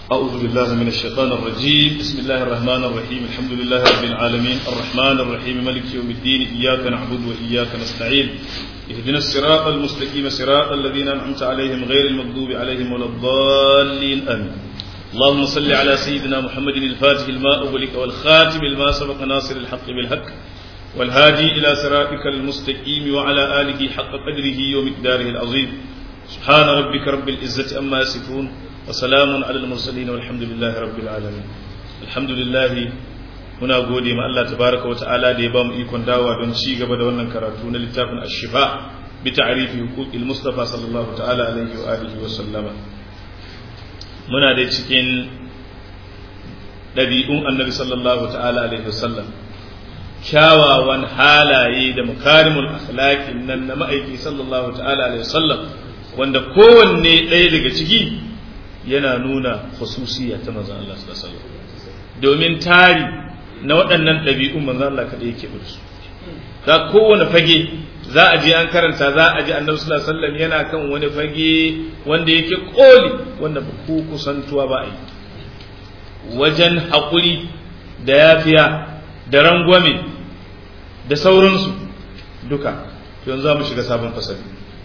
أعوذ بالله من الشيطان الرجيم بسم الله الرحمن الرحيم الحمد لله رب العالمين الرحمن الرحيم ملك يوم الدين إياك نعبد وإياك نستعين اهدنا الصراط المستقيم صراط الذين أنعمت عليهم غير المغضوب عليهم ولا الضالين آمين اللهم صل على سيدنا محمد الفاتح الماء أغلق والخاتم الماء سبق ناصر الحق بالحق والهادي إلى صراطك المستقيم وعلى آله حق قدره ومقداره العظيم سبحان ربك رب العزة أما يصفون وسلام على المرسلين والحمد لله رب العالمين الحمد لله muna gode ma Allah tabaraka wa ta'ala da ya ba mu ikon dawa don ci gaba da wannan karatu na littafin ash-shifa bi ta'rifi huquqil mustafa sallallahu ta'ala alaihi wa alihi wa sallama muna da cikin ɗabi'un annabi sallallahu ta'ala alaihi wa sallam kyawawan halaye da mukarimul akhlaqin nan na ma'aiki sallallahu ta'ala alaihi wa sallam wanda kowanne ɗaya daga ciki yana nuna khususiyya ta manzon Allah sallallahu alaihi wasallam domin tari na waɗannan ɗabi'un manzon Allah kaɗai yake da su ga kowane fage za a je an karanta za a ji annabi sallallahu alaihi wasallam yana kan wani fage wanda yake koli wanda ba ku kusantuwa ba a yi wajen haƙuri da yafiya da rangwame da sauransu duka yanzu za mu shiga sabon fasali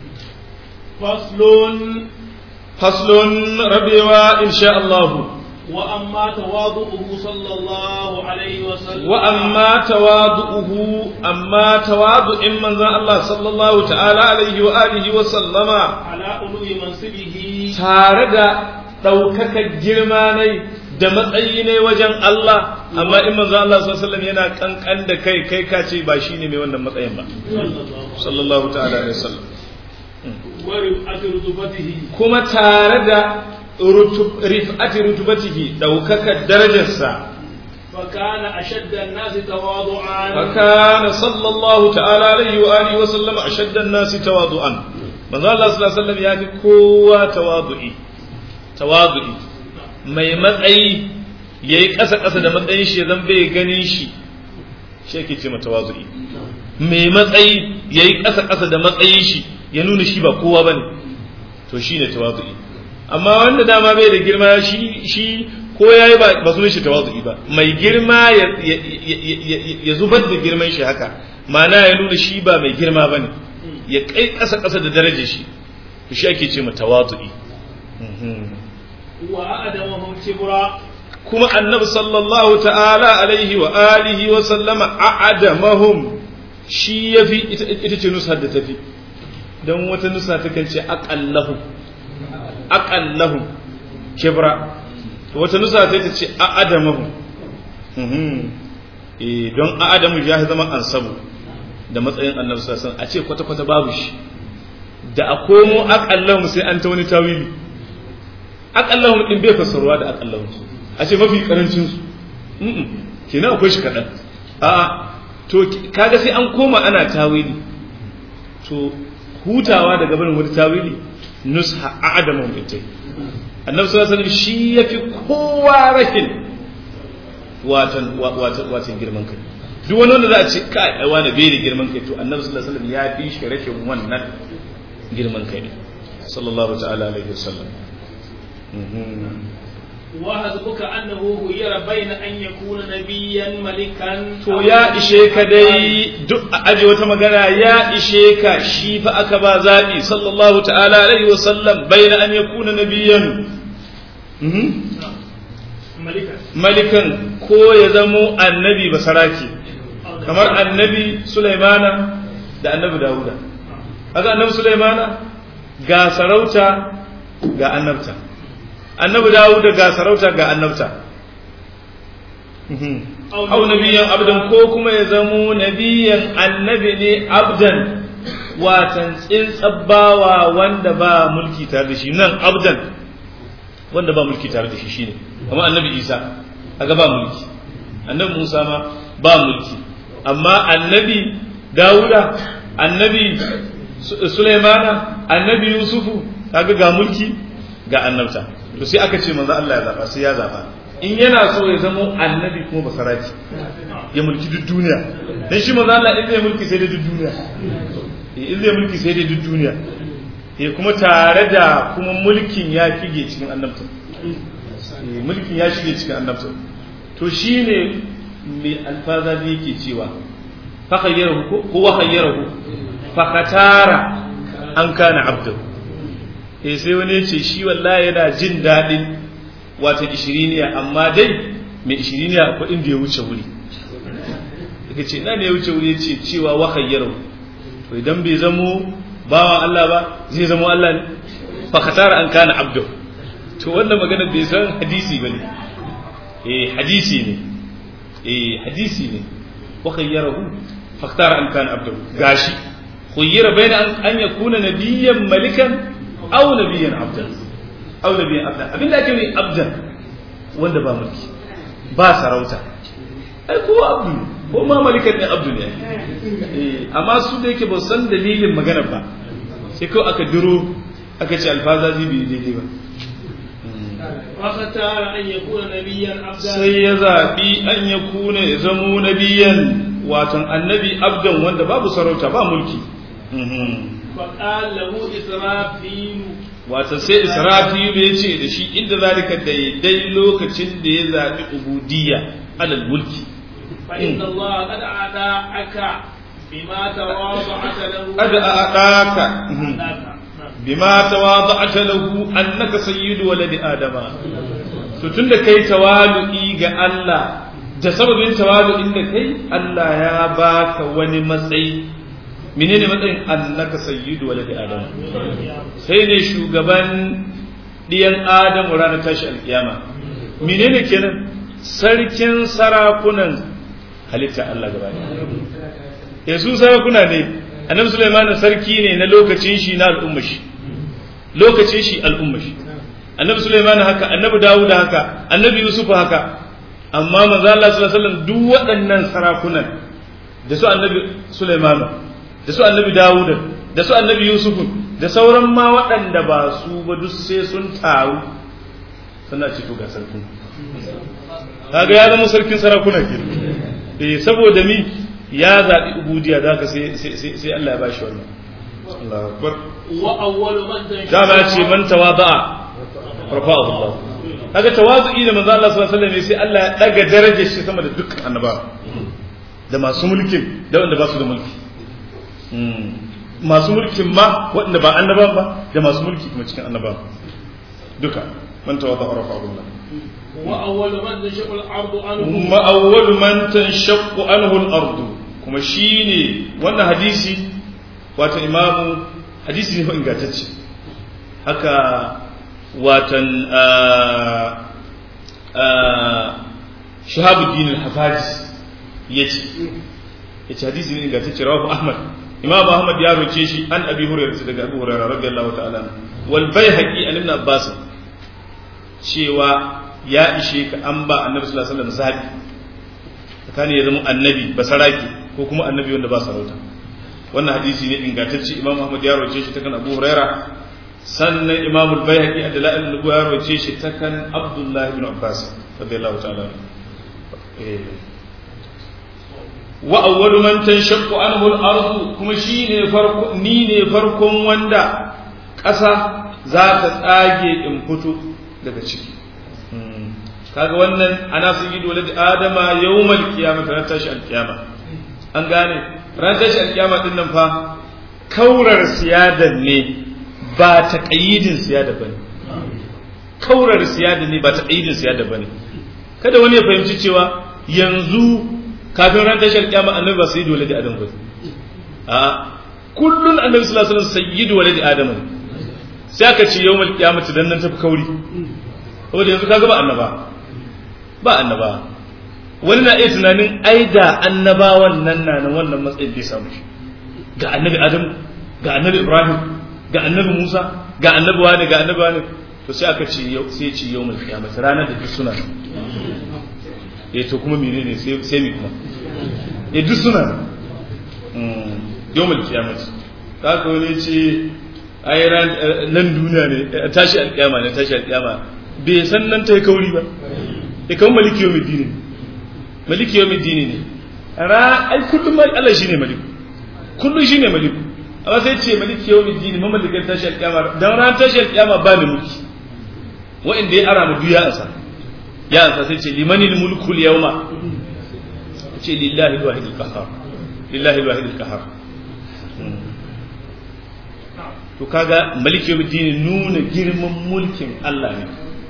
faslun faslun rabewa insha Allah وأما تواضعه صلى الله عليه وسلم وأما تواضعه أما تواضع من ذا الله صلى الله تعالى عليه وآله وسلم على علو منصبه تارد ɗaukaka girma ne da matsayi ne wajen Allah amma in manzo Allah sallallahu alaihi wasallam yana kankan da kai kai ka ce ba shine mai wannan matsayin ba sallallahu ta'ala alaihi wasallam wa rif'ati rutubatihi kuma tare da rif'ati rutubatihi daukaka darajarsa فكان أشد الناس تواضعا فكان صلى الله تعالى عليه وآله وسلم أشد الناس تواضعا manzo Allah sallallahu alaihi wasallam ya fi kowa tawadu'i tawadu'i mai matsayi yayi ƙasa ƙasa da matsayin shi zan bai ganin shi shi yake ce tawadu'i mai matsayi yayi ƙasa ƙasa da matsayin shi ya nuna shi ba kowa bane to shine tawadu'i amma wanda dama bai da girma shi shi ko yayi ba ba sunan shi tawazu'i ba mai girma ya zubar da girman shi haka ma'ana ya nuna shi ba mai girma bane ya kai ƙasa ƙasa da darajar shi to shi ake ce ma tawazu'i wa adamahum kibra kuma annabi sallallahu ta'ala alaihi wa alihi wa sallama a'adamahum shi yafi ita ce nusa da tafi don wata nusa ta kan ce aqallahum aqallahum kibra wata nusa ta ce a adamahu don a adamu ya zama ansabu da matsayin annabi sallallahu a ce kwata kwata babu shi da a komo aqallahum sai an ta wani tawili aqallahum din bai fassarwa da aqallahum a ce mafi karancin su kenan akwai shi kadan a to kaga sai an koma ana tawili to hutawa daga barin wani tawili nusha a adamu ita annabi sallallahu alaihi shi yafi kowa rahin watan watan watan girman kai duk wani wanda za a ce kai ai wani bai da girman kai to annabi sallallahu alaihi wasallam ya fi shi rashin wannan girman kai sallallahu ta'ala alaihi wasallam وحسبك أنه خير بين أن يكون نبيا ملكا to ya ishe ka dai duk a aje wata magana ya ishe ka shi fa aka ba zaɓi sallallahu ta'ala alaihi wa sallam baina an yakuna nabiyan ملكا malikan ko ya zamo annabi basaraki kamar annabi sulaimana da annabi dawuda kaga annabi sulaimana ga sarauta ga annabta annabi dawuda ga sarauta ga annabta au nabiyan abdan ko kuma ya zamo nabiyan annabi ne abdan watan tsintsabbawa wanda ba mulki tare da shi nan abdan wanda ba mulki tare da shi shine amma annabi isa kaga ba mulki annabi musa ma ba mulki amma annabi dawuda annabi sulaimana annabi yusufu kaga ga mulki ga annabta to sai aka ce manzo Allah ya zaba sai ya zaba in yana so ya zama annabi kuma basaraki ya mulki duk duniya dan shi manzo Allah in zai mulki sai da duk duniya in zai mulki sai da duk duniya eh kuma tare da kuma mulkin ya fige cikin annabta mulkin ya shige cikin annabta to shine mai alfaza da yake cewa fa khayyarahu ko huwa khayyarahu fa khatara an kana abdu eh sai wani yace shi wallahi yana jin dadin wata ishiriniya amma dai mai ishiriniya akwai inda ya wuce wuri daga ce ina ne ya wuce wuri yace cewa wa khayyarahu to idan bai zamo bawan Allah ba zai zamo Allah ne fa khatara an kana abdu to wannan magana bai san hadisi bane eh hadisi ne eh hadisi ne wa khayyarahu fa khatara an kana abdu gashi khayyara baina an yakuna nabiyyan malikan aw nabiyyan abdan aw nabiyyan abdan abinda ake ne abdan wanda ba mulki ba sarauta ai ko abdu ko ma malikan ne abdu ne eh amma su da yake ba san dalilin magana ba sai kawai aka duro aka ce alfazazi bai daidai ba فاختار أن يكون نبيا عبدا sai ya zaɓi an ya kuna ya zamo nabiyan watan annabi abdan wanda babu sarauta ba mulki فقال له إسرافيل watan sai israfilu ya ce da shi inda zalika daidai lokacin da ya zaɓi ubudiyya alal mulki فإن الله قد أعطاك بما تواضعت له قد أعطاك أعطاك. bima tawada'ta lahu annaka sayyidu waladi adama to tunda kai tawalu'i ga Allah da sababin tawalu'in da kai Allah ya baka wani matsayi menene matsayin annaka sayyidu waladi adama sai ne shugaban diyan adamu ranar tashi alkiyama menene kenan sarkin sarakunan halitta Allah gaba ɗaya su sarakuna ne annabi Sulaiman sarki ne na lokacin shi na al'umma shi lokacin shi al'umma shi annabi Sulaiman haka annabi Dawud haka annabi Yusuf haka amma manzo Allah sallallahu alaihi wasallam duk waɗannan sarakunan da su annabi Sulaiman da su annabi Dawud da su annabi Yusuf da sauran ma waɗanda ba su ba duk sai sun taru suna ce to ga sarkin kaga ya zama sarkin sarakuna ke eh saboda mi ya zaɓi ubudiya da haka sai sai Allah ya bashi wannan Allahu akbar وأول من تنشأ dama ce man tawada'a rafa'ahu Allah kaga tawazu'i da manzo Allah sallallahu alaihi wasallam sai Allah ya daga darajar shi sama da dukkan annabawa da masu mulkin da wanda ba su da mulki masu mulkin ma waɗanda ba annabawan ba da masu mulki kuma cikin annabawa duka man tawada'a rafa'ahu Allah وأول من تنشأ الأرض عنه kuma awwalu man tanshaqqu anhu al-ard kuma shine wannan hadisi wato imamu hadisi ne fa ingantacce haka watan shahabuddin al-hafazi yace yace hadisi ne ingantacce rawahu ahmad imam ahmad ya roce shi an abi hurairah daga abu hurairah radiyallahu ta'ala anhu. wal baihaqi an ibn abbas cewa ya ishe ka an ba annabi sallallahu alaihi wasallam zabi tsakanin ya zama annabi basaraki ko kuma annabi wanda ba sarauta wannan hadisi ne ingantacce imam ahmad ya roce shi ta kan abu huraira sannan imam al-baihaqi a dalail nubu ya roce shi ta kan abdullah ibn abbas radiyallahu ta'ala eh wa awwalu man tanshaqqu anhu al-ardu kuma shine farko ni ne farkon wanda ƙasa za ta tsage in fito daga ciki kaga wannan ana sun yi dole da adama yawmal qiyamah ran tashi alqiyama an gane ran tashi alqiyama din nan fa kaurar siyadan ne ba ta qayyidin siyada bane kaurar siyadan ne ba ta qayyidin siyada bane kada wani ya fahimci cewa yanzu kafin ran tashi alqiyama annabi ba sayyidu waladi adam ba a kullun annabi sallallahu alaihi wasallam sayyidu waladi adam ne sai aka ce yawmal qiyamati dan nan tafi kauri saboda yanzu kaga ba annaba ba annaba wani na iya tunanin ai da annabawan nan na nan wannan matsayin bai samu shi ga annabi adam ga annabi ibrahim ga annabi musa ga annabi wani ga annabi wani to sai aka ce yau sai ce yau mai kiyama ranar da duk suna nan eh to kuma menene sai sai mi kuma eh duk suna nan yau mai kiyama ka ko ne ce ai ran nan duniya ne tashi alkiyama ne tashi alkiyama bai san nan ta yi kauri ba e kan maliki yau dini maliki yau dini ne ra ai kullum Allah shine maliku kullum shine maliku amma sai ce maliki yau dini mamalikan tashi alƙiyama dan ran tashi alƙiyama ba ni mulki wa'inda ya ara mu duya asa ya ansa sai ce limanil mulku yawma ce lillahi alwahid alqahar lillahi alwahid alqahar to kaga maliki yawmiddin nuna girman mulkin Allah ne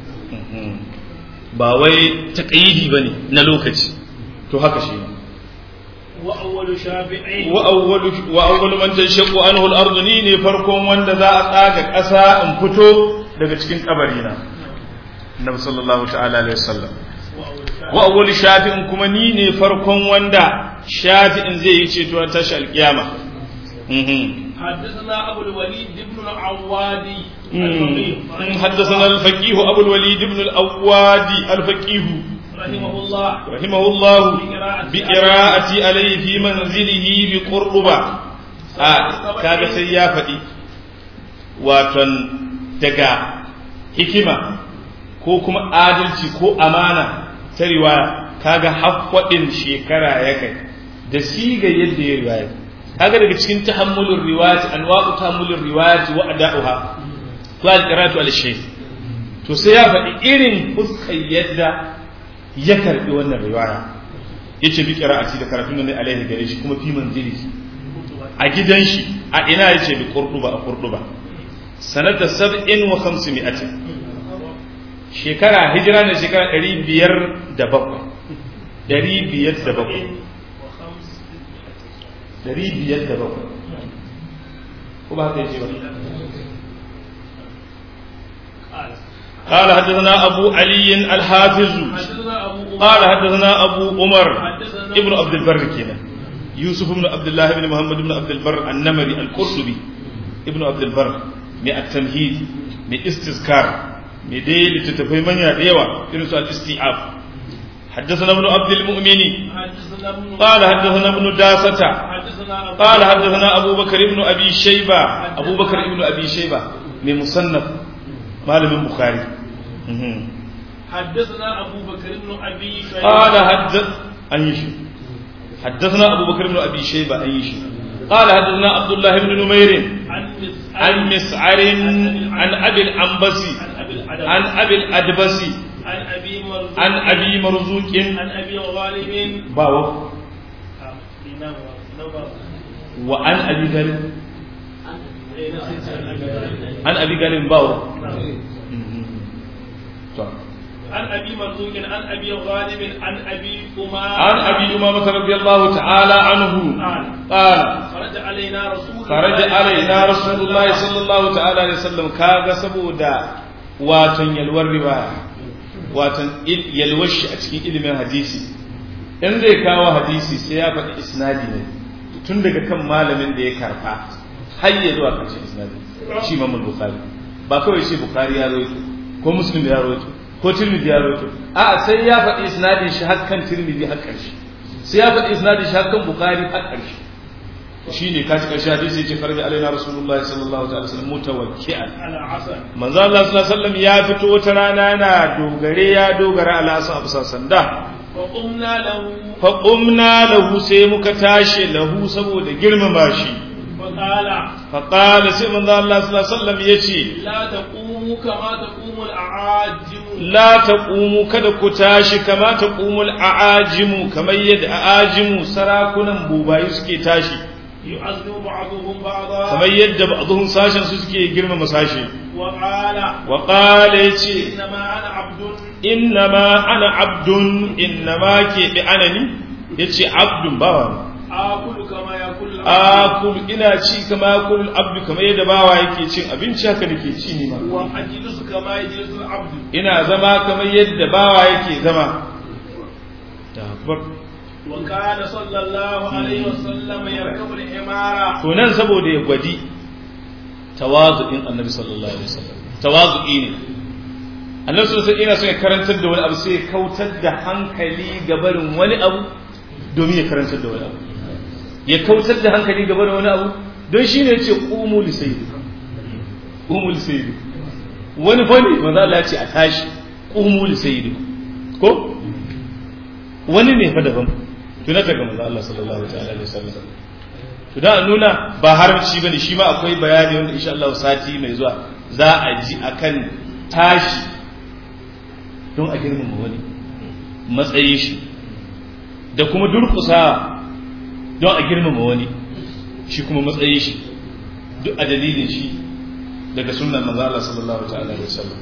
ba wai taqayidi bane na lokaci to haka shi ne وأول شافعي وأول وأول من تنشق عنه الأرض ni ne farkon wanda za a tsaga ƙasa in fito daga cikin kabarina Annabi sallallahu ta'ala alaihi wasallam wa awwal shafi'in kuma ni ne farkon wanda shafi'in zai yi ceto ta tashi alkiyama حدثنا أبو الوليد بن العوادي حدثنا الفقيه أبو الوليد بن الأوادي الفقيه رحمه الله رحمه الله بقراءتي عليه في منزله بقربة kaga sai ya faɗi waton daga hikima ko kuma adalci ko amana ta riwaya kaga haffadin shekara ya kai da siga yadda ya riwaya kaga daga cikin tahammulur riwayati anwa'u tahammulur riwayati wa ada'uha to al-qira'atu al-shay to sai ya faɗi irin fuskar yadda ya karbi wannan riwaya yace bi qira'ati da karatun nan alaihi gare shi kuma fi manzili a gidan shi a ina yace bi qurduba a qurduba sanata 57 shekara hijira ne shekara 507 507 507 ko ba haka yace ba قال حدثنا أبو علي الحافظ قال حدثنا أبو عمر ابن عبد البر كنا يوسف بن عبد الله بن محمد بن عبد البر النمري القرطبي ابن عبد البر من التمهيد من استذكار من ديل تتفهم من يديوا إنه سؤال الاستيعاب حدثنا ابن عبد المؤمن قال حدثنا ابن داسة قال حدثنا أبو بكر ابن أبي شيبة أبو بكر ابن أبي شيبة من مصنف malamin bukhari حدثنا أبو بكر بن أبي شيبة قال حدث أن يشي حدثنا أبو بكر بن أبي شيبة أن يشي قال حدثنا عبد الله بن نمير عن مسعر عن أبي الأنبسي عن أبي الأدبسي عن أبي مرزوق عن أبي مرزوق عن أبي غالب باو وعن أبي غالب عن أبي غالب باو عن ابي مرزوق عن ابي غالب عن ابي امامه عن ابي امامه رضي الله تعالى عنه قال خرج علينا رسول خرج علينا رسول الله صلى الله تعالى عليه وسلم كاغا سبودا watan yalwar riwaya watan yalwar shi a cikin ilimin hadisi in zai kawo hadisi sai ya faɗi isnadi ne tun daga kan malamin da ya karfa har ya zuwa ƙarshen isnadi shi mamul bukhari ba kawai shi bukhari ya rawaito ko muslim ya rawaito ko tirmidhi ya rawaito a sai ya faɗi isnadin shi har kan tirmidhi har ƙarshe sai ya faɗi isnadin shi har kan bukhari har ƙarshe shine ka ci ƙarshe hadisi yace farji alaina rasulullah sallallahu alaihi wasallam mutawakki'an على عسل manzo Allah sallallahu alaihi wasallam ya fito wata rana yana dogare ya dogara ala asa abu sanda وقمنا له fa qumna lahu sai muka tashi lahu saboda girmama shi فقال fa qala sai manzo Allah sallallahu alaihi wasallam yace لا تقوموا كما تقوم الأعاجم la taqumu kada ku tashi kama taqumul a'ajimu kamar yadda a'ajimu sarakunan bubayi suke tashi يعذب بعضهم بعضا kamar yadda ba'dhum sashen su suke girmama sashi وقال wa qala yace إنما أنا عبد innama ana abdun innama ke bi anani yace abdun bawa آكل كما يأكل العبد akul ina ci kama yakul abdu kamar yadda bawa yake cin abinci haka nake ci ni ma وأجلس كما يجلس العبد ina zama kamar yadda bawa yake zama akbar وكان صلى الله عليه وسلم يركب الحمار to nan saboda ya gwadi tawazu'in annabi sallallahu alaihi wasallam tawazu'i ne annabi sallallahu alaihi wasallam ina so ya karantar da wani abu sai ya kautar da hankali ga barin wani abu domin ya karantar da wani abu ya kautar da hankali ga barin wani abu don shi ne ya ce qumu li sayyidi qumu li sayyidi wani fa ne manzo Allah ya ce a tashi qumu li sayyidi ko wani ne fa daban tunata ga manzo Allah sallallahu ta'ala alaihi wasallam to da nuna ba haramci bane shi ma akwai bayani wanda insha Allah sati mai zuwa za a ji akan tashi don a girmama wani matsayin shi da kuma durkusa don a girmama wani shi kuma matsayin shi duk a dalilin shi daga sunan manzo Allah sallallahu ta'ala alaihi wasallam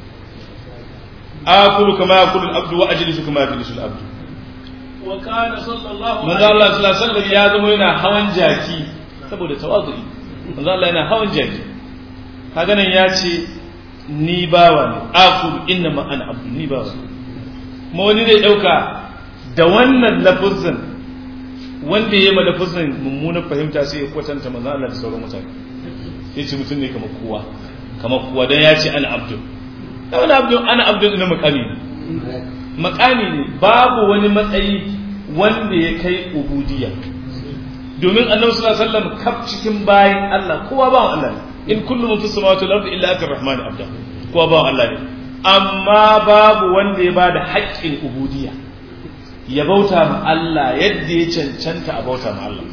akulu kama yakulu al-abdu wa ajlisu kama yajlisu al-abdu wa kana sallallahu manzo Allah sallallahu alaihi wasallam ya zama yana hawan jaki saboda tawazu'i manzo Allah yana hawan jaki kaga nan ya ce ni bawa ne akulu inna ma ana abdu ni bawa kuma wani zai dauka da wannan lafuzin wanda ya ma lafuzin mummunan fahimta sai ya kwatanta manzo Allah da sauran mutane ya ce mutum ne kamar kowa kamar kowa dan ya ce ana abdu da wani abdu ana abdu ina makami ne makami ne babu wani matsayi wanda ya kai ubudiyya domin annabi sallallahu alaihi wasallam kaf cikin bayin Allah kowa ba Allah ne in kullu man fis samawati wal ardi illa atir rahmani abda kowa ba Allah ne amma babu wanda ya bada haƙƙin ubudiyya ya bauta ma Allah yadda ya cancanta a bauta ma Allah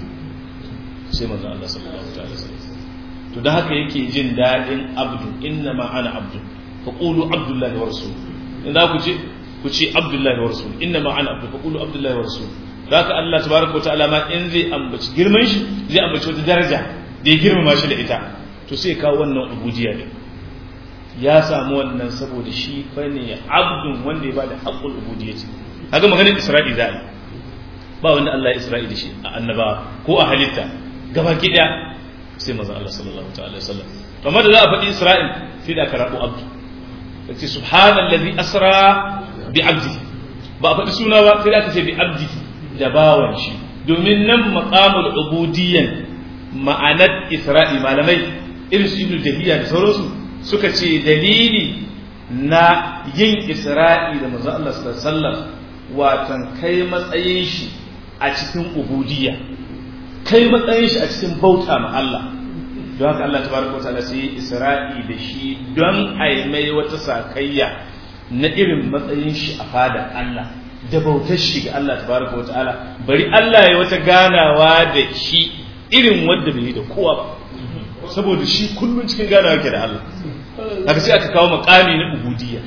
sai manzon Allah sallallahu alaihi wasallam to da haka yake jin dadin abdu inna ma ana abdu fa qulu abdullahi wa rasul in za ku ce ku ce abdullahi wa rasul inna ma ana abdu fa qulu abdullahi wa rasul da haka Allah tabaraka wa ta'ala ma in zai ambaci girman shi zai ambaci wata daraja da ya girmama shi da ita to sai kawo wannan ubudiyya din ya samu wannan saboda shi fa ne abdun wanda ya bada haqqul ubudiyyati kaga maganar isra'i za yi ba wanda Allah ya isra'i da shi a annaba ko a halitta gaba ki daya sai manzo Allah sallallahu ta'ala wasallam to amma da za a faɗi isra'il sai da aka rabu abdu yace subhanallazi asra bi abdi ba a faɗi suna ba sai da aka ce bi abdi da bawan shi domin nan maqamul ubudiyyan ma'anar isra'i malamai irin su ibnu jahiya da sauransu suka ce dalili na yin isra'i da manzo Allah sallallahu alaihi wasallam watan kai matsayin shi a cikin ubudiyya kai matsayin shi a cikin bauta ma Allah don haka Allah tabaraka wataala sai yi isra'i da shi don a yi mai wata sakayya na irin matsayin shi a fada Allah da bautar shi ga Allah tabaraka wataala bari Allah ya wata ganawa da shi irin wanda bai yi da kowa ba saboda shi kullum cikin ganawa yake da Allah haka sai aka kawo makami na ubudiyya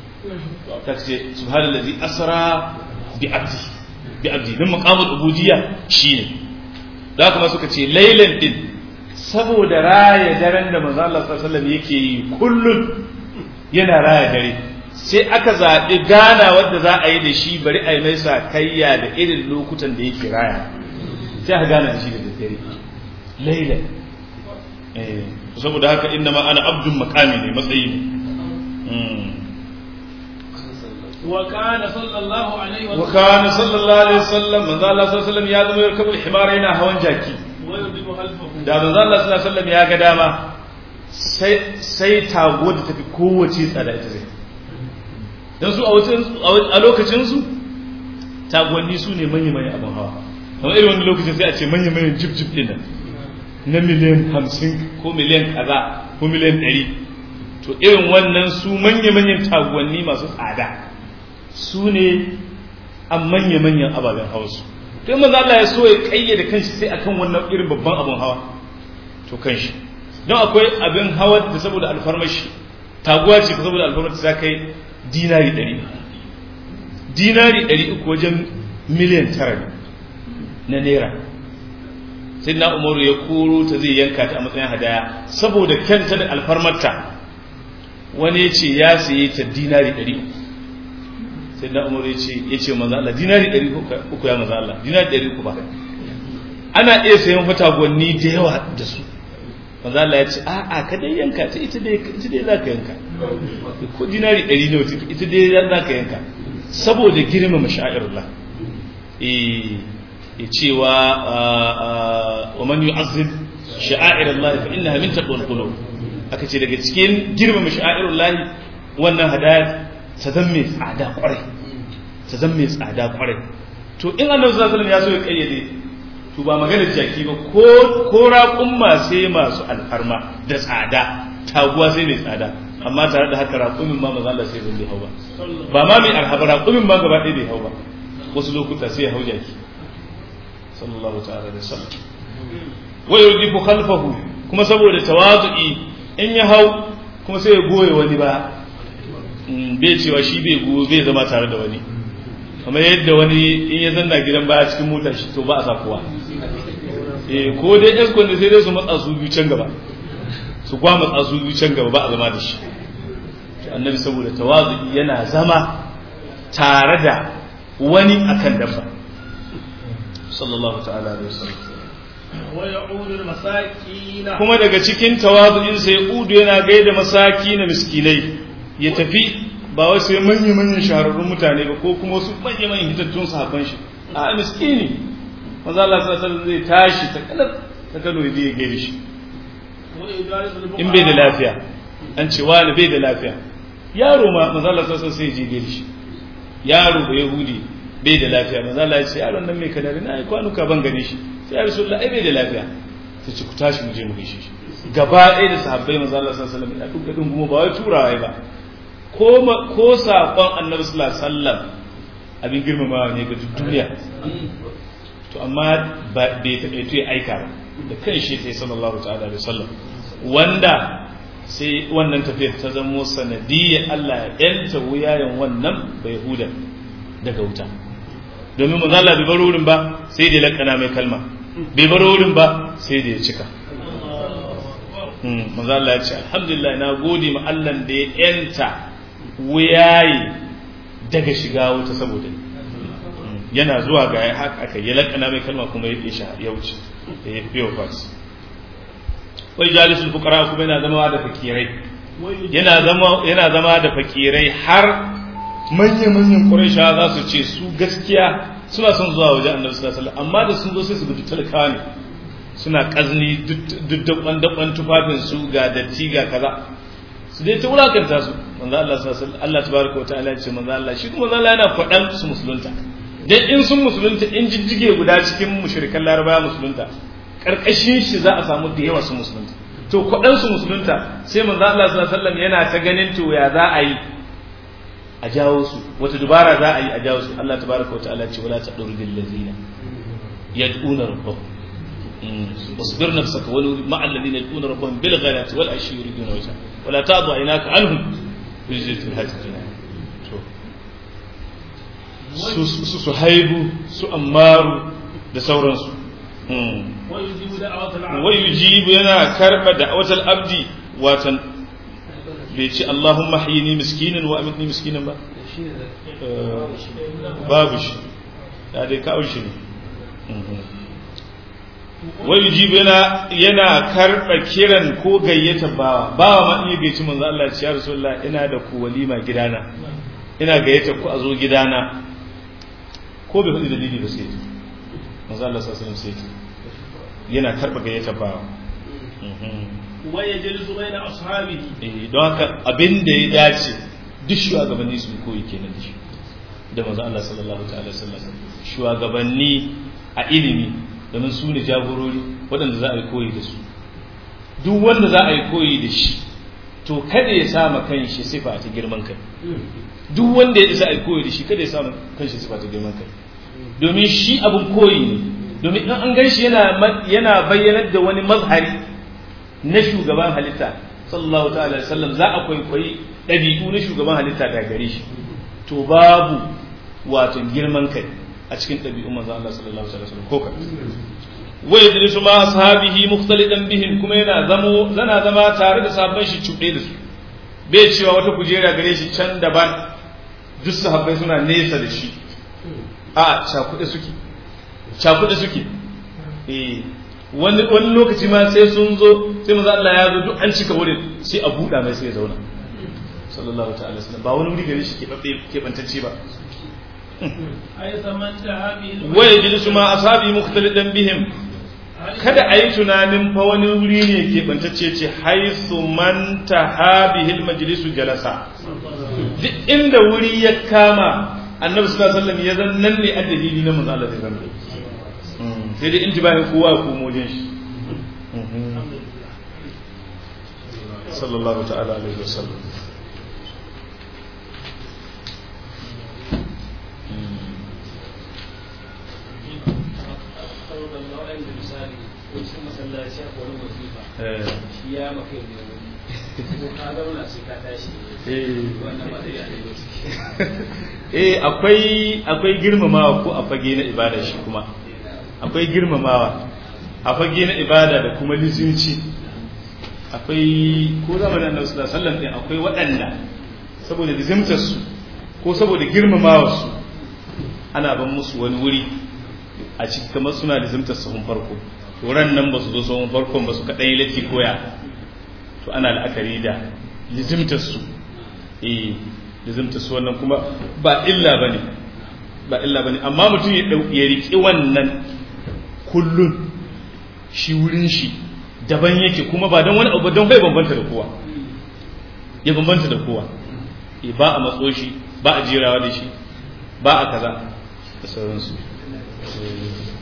ta ce subhanallazi asra bi abdi bi abdi dan maqamul ubudiyya shine da haka ma suka ce lailan din saboda raya daren da manzo Allah sallallahu alaihi wasallam yake yi kullun yana raya dare sai aka zaɓi gana wadda za a yi da shi bari a yi mai sakayya da irin lokutan da yake raya sai aka gana da shi da daddare lailan saboda haka inna ma ana abdun makami ne matsayi ne وكان صلى الله عليه وسلم وكان صلى الله عليه وسلم من الله صلى الله عليه وسلم ya zama yarkabu himara yana hawan jaki ويردم خلفه da manzo Allah sallallahu alaihi wasallam ya ga dama sai sai tago da tafi kowace tsada ita zai dan su a wucin a lokacin su tagonni su ne manyan manyan abin hawa kamar irin wani lokacin sai a ce manyan manyan jib jib din nan na miliyan hamsin ko miliyan kaza ko miliyan ɗari to irin wannan su manya manyan tagonni masu tsada su ne a manya-manyan ababen hawa su to in manzo Allah ya so ya kayyade kanshi sai akan wannan irin babban abin hawa to kanshi don akwai abin hawa da saboda alfarmashi taguwa ce saboda alfarmashi ta kai dinari ɗari dinari ɗari uku wajen miliyan tara na naira sai na umaru ya koro ta zai yanka ta a matsayin hadaya saboda kyanta da alfarmarta wani ya ce ya saye ta dinari ɗari uku sai da umar ya ce maza Allah dinari ɗari uku ya maza Allah dinari ɗari uku ba ana iya sayan fatagonni da yawa da su maza Allah ya ce a a ka dai yanka ta ita dai ita dai zaka yanka ko dinari ɗari ne wata ita dai zaka yanka saboda girmama sha'irullah eh ya cewa wa man yu'azzim sha'airullah fa innaha min taqwal qulub aka ce daga cikin girmama sha'irullah wannan hadaya ta zan mai tsada kwarai ta zan mai tsada kwarai to in annabi sallallahu alaihi wasallam ya so ya kayyade to ba maganar jaki ba ko ko raƙumma sai masu alfarma da tsada taguwa sai mai tsada amma tare da haka raƙumin ma maza Allah sai bai hau ba ba ma mai arhaba raƙumin ma gaba ɗaya bai hau ba wasu lokuta sai ya hau jaki sallallahu ta'ala alaihi wasallam wa yudifu khalfahu kuma saboda tawazu'i in ya hau kuma sai ya goye wani ba bai cewa shi bai guwo bai zama tare da wani kamar yadda wani in ya zanna gidan baya cikin motar shi to ba a sa kowa eh ko dai yan kwanda sai dai su matsa su biyu can gaba su kwa matsa su biyu can gaba ba a zama da shi annabi saboda tawazu yana zama tare da wani akan dabba sallallahu ta'ala alaihi wasallam ويعود المساكين kuma daga cikin tawazu'in sai udu yana gaida masaki na miskinai ya tafi ba wai sai manya manyan shahararrun mutane ba ko kuma wasu manya manyan hitattun sahabban shi a miskini manzo Allah sallallahu alaihi wasallam zai tashi ta kalar ta kalo ya je gaida shi ويجالس الفقراء in bai da lafiya an ce wani bai da lafiya yaro ma manzo Allah sallallahu alaihi wasallam sai ya je gaida shi yaro ba yahudi bai da lafiya manzo Allah ya ce yaron nan mai kadari na yi kwanuka ban gane shi sai ya rasulullah ai bai da lafiya sai ce ku tashi mu je mu gaishe shi gaba ɗaya da sahabbai manzo Allah sallallahu alaihi wasallam ya duka din kuma ba wai turawa ba ko ma- ko sakon annabi sallallahu alaihi wasallam abin girmamawa ne ga duk duniya to amma ba bai taɓa ya aika ba da kan shi sai sallallahu ta'ala alaihi wasallam wanda sai wannan tafiyar ta zamo sanadiyyar Allah ya yanta wuyayen wannan bai huda daga wuta domin manzo Allah bai bar wurin ba sai da ya lakana mai kalma bai bar wurin ba sai da ya cika Hmm, manzo Allah ya ce alhamdulillah na gode ma Allah da ya yanta wuyaye daga shiga wuta saboda ni yana zuwa ga ya haka aka yi lakana mai kalma kuma ya isha ya wuce da ya fiye fas wai jalisul fuqara kuma yana zama da fakirai yana zama yana zama da fakirai har manyan manyan quraisha za su ce su gaskiya suna son zuwa wajen annabi sallallahu alaihi wasallam amma da sun zo sai su gudu talakawa ne suna kazni duk dabban dabban tufafin su ga datti ga kaza su dai ta wulakanta su manzo Allah sallallahu alaihi wasallam Allah tabaraka wa ta'ala ya ce manzo Allah shi kuma manzo Allah yana faɗan su musulunta dan in sun musulunta in jijjige guda cikin mushrikan larabaya musulunta karkashin shi za a samu da yawa su musulunta to kwaɗan su musulunta sai manzo Allah sallallahu alaihi wasallam yana ta ganin to ya za a yi a jawo su wata dubara za a yi a jawo su Allah tabaraka wa ta'ala ce wala tadurbil ladina yad'una rabbahum واصبر نفسك ولو مع الذين يدعون ربهم بالغداة والعشي يريدون وجهه ولا تعض عيناك عنهم بجزية الحج su su haibu su ammaru da sauransu ويجيب دعوة العبد wai yujibu yana karba da awatal abdi watan bai ce Allahumma hayyini miskinin wa amitni miskinin ba Eh, babu shi ya dai kawo shi ne wai yujibu yana yana karba kiran ko gayyata bawa bawa ma in ya gaici manzo Allah ya ce ya rasulullah ina da ku walima gidana ina gayyata ku a zo gidana ko bai faɗi dalili ba sai ya manzo Allah sallallahu alaihi wasallam sai ya yana karba gayyata bawa ويجلس بين أصحابه eh don haka abin da ya dace duk shugabanni su koyi kenan da shi da manzo Allah sallallahu ta'ala sallam shugabanni a ilimi domin su ne jagorori waɗanda za a yi koyi da su duk wanda za a yi koyi da shi to kada ya sama kanshi sifa ta girman kai duk wanda ya isa a yi koyi da shi kada ya sama kanshi sifa ta girman kai domin shi abin koyi ne domin in an gan shi yana yana bayyanar da wani mazhari na shugaban halitta sallallahu ta'ala alaihi wasallam za a kwaikwayi ɗabi'u na shugaban halitta da gare shi to babu wato girman kai a cikin ɗabi'un manzo Allah sallallahu alaihi wasallam ko ka wa yajlisu ma ashabihi mukhtalidan bihim kuma yana zamo zana zama tare da sahabban shi cuɗe da su bai cewa wata kujera gare shi can daban duk sahabbai suna nesa da shi a cakuɗe suke cakuɗe suke eh wani wani lokaci ma sai sun zo sai manzo Allah ya zo duk an cika wurin sai a buɗa mai sai ya zauna sallallahu ta'ala wasallam ba wani wuri gare shi ke bantacce ba أي ثمن ذهابه wa yajlisu ma ashabi mukhtalidan bihim kada a yi tunanin fa wani wuri ne ke bantacce ce haisu man tahabihil majlisu jalasa duk inda wuri ya kama annabi sallallahu alaihi wasallam ya zan nan ne addabili na manzo Allah zai zama sai dai intibahin kowa ko mojin shi sallallahu ta'ala alaihi wasallam misali ko cikin masallaci a wani wazifa eh shi ya maka ne eh akwai akwai girmamawa ko a fage na ibada shi kuma akwai girmamawa a fage na ibada da kuma lizinci akwai ko zamanin annabi sallallahu alaihi wasallam din akwai waɗanda saboda lizimtar su ko saboda girmamawa su ana ban musu wani wuri a cikin kamar suna lizimtar sahun farko wuran nan ba su zo sahun farkon ba su kaɗan yi latti koya to ana la'akari da lizimtar su eh lizimtar su wannan kuma ba illa bane ba illa bane amma mutum ya ya riƙi wannan kullun shi wurin shi daban yake kuma ba don wani abu don bai bambanta da kowa ya bambanta da kowa e ba a matso shi ba a jerawa da shi ba a kaza da sauransu